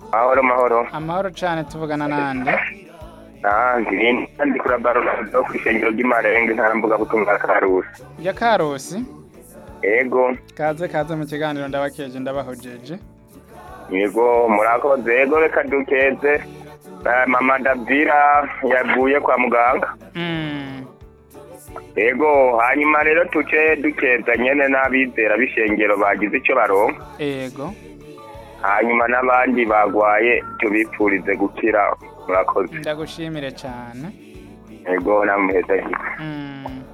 mahoro mahoro amahoro cane tuvugana nande nanjye ndi kuri barorado ku ishengero ry'imarenge ntarambuga butumwa karusi ya karosi yego kaze kaze mu kiganiro ndabakeje ndabahojeje yego murakoze yego reka dukeze Eh, mama davira yaguye kwa muganga Mm, yego hanyuma rero tuce dukeza nyene n'abizera b'ishengero bagize ico baronka ego hanyuma n'abandi bagwaye tubipfurize gukira murakoze ndagushimire cane yego namuheza Mm.